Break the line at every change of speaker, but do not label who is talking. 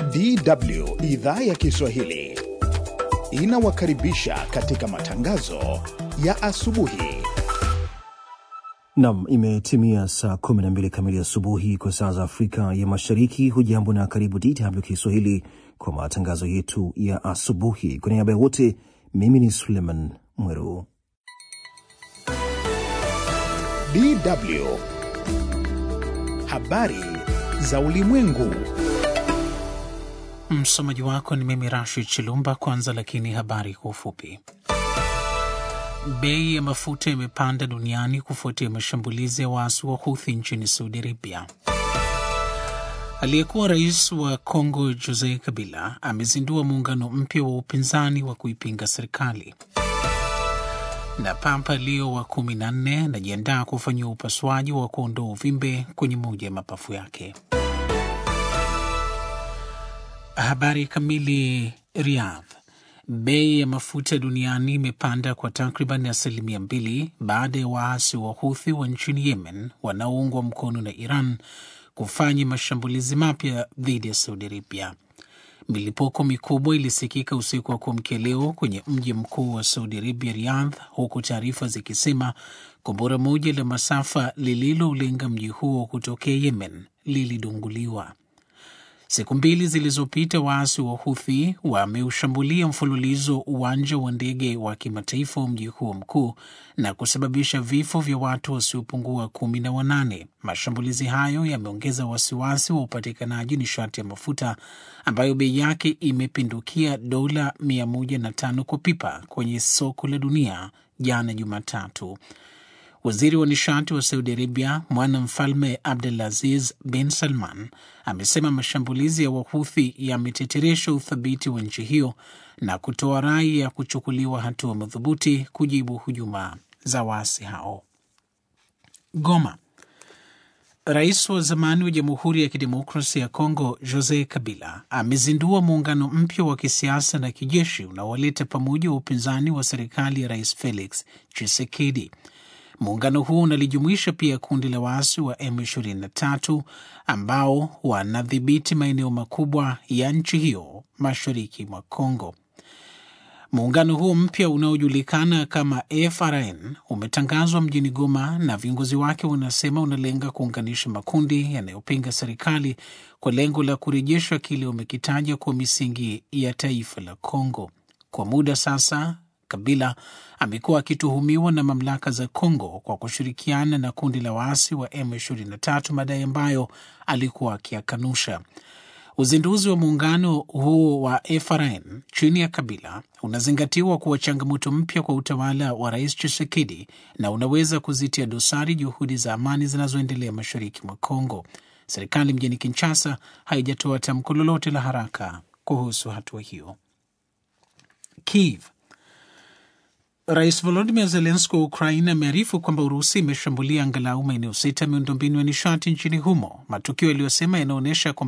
DW idhaa ya Kiswahili inawakaribisha katika matangazo ya asubuhi.
Nam, imetimia saa 12 kamili asubuhi kwa saa za Afrika ya Mashariki. Hujambo na karibu DW Kiswahili kwa matangazo yetu ya asubuhi. Kwa niaba ya wote, mimi ni Suleiman Mweru.
DW habari za ulimwengu.
Msomaji wako ni mimi Rashid Chilumba. Kwanza lakini habari kwa ufupi. Bei ya mafuta imepanda duniani kufuatia mashambulizi ya waasi wa Houthi nchini Saudi Arabia. Aliyekuwa rais wa Kongo Jose Kabila amezindua muungano mpya wa upinzani wa kuipinga serikali. Na Papa Leo wa kumi na nne anajiandaa kufanyia upasuaji wa kuondoa uvimbe kwenye moja ya mapafu yake. Habari kamili. Riyadh. Bei ya mafuta duniani imepanda kwa takriban asilimia mbili baada ya waasi wa Huthi wa nchini Yemen wanaoungwa mkono na Iran kufanya mashambulizi mapya dhidi ya Saudi Arabia. Milipuko mikubwa ilisikika usiku wa kuamkia leo kwenye mji mkuu wa Saudi Arabia, Riyadh, huku taarifa zikisema kombora moja la masafa lililoulenga mji huo kutokea Yemen lilidunguliwa. Siku mbili zilizopita waasi wa Huthi wameushambulia mfululizo uwanja wa ndege wa kimataifa wa mji huo mkuu na kusababisha vifo vya watu wasiopungua kumi na wanane. Mashambulizi hayo yameongeza wasiwasi wa upatikanaji nishati ya mafuta ambayo bei yake imepindukia dola 105 kwa pipa kwenye soko la dunia jana Jumatatu. Waziri wa nishati wa Saudi Arabia, mwana mfalme Abdulaziz bin Salman, amesema mashambulizi ya Wahuthi yameteteresha uthabiti wa nchi hiyo na kutoa rai ya kuchukuliwa hatua madhubuti kujibu hujuma za waasi hao. Goma. Rais wa zamani wa Jamhuri ya Kidemokrasia ya Kongo Jose Kabila amezindua muungano mpya wa kisiasa na kijeshi unaowaleta pamoja wa upinzani wa serikali ya Rais Felix Tshisekedi. Muungano huo unalijumuisha pia kundi la waasi wa M23 ambao wanadhibiti maeneo makubwa ya nchi hiyo mashariki mwa Kongo. Muungano huo mpya unaojulikana kama FRN umetangazwa mjini Goma na viongozi wake wanasema unalenga kuunganisha makundi yanayopinga serikali kwa lengo la kurejesha kile wamekitaja kwa misingi ya taifa la Kongo. Kwa muda sasa Kabila amekuwa akituhumiwa na mamlaka za Kongo kwa kushirikiana na kundi la waasi wa M23, madai ambayo alikuwa akiyakanusha. Uzinduzi wa muungano huo wa FRN chini ya Kabila unazingatiwa kuwa changamoto mpya kwa utawala wa Rais Tshisekedi na unaweza kuzitia dosari juhudi za amani zinazoendelea mashariki mwa Kongo. Serikali mjini Kinshasa haijatoa tamko lolote la haraka kuhusu hatua hiyo. Kiev. Rais Volodimir Zelenski wa Ukraina amearifu kwamba Urusi imeshambulia angalau maeneo sita miundombinu ya nishati nchini humo, matukio yaliyosema yanaonyesha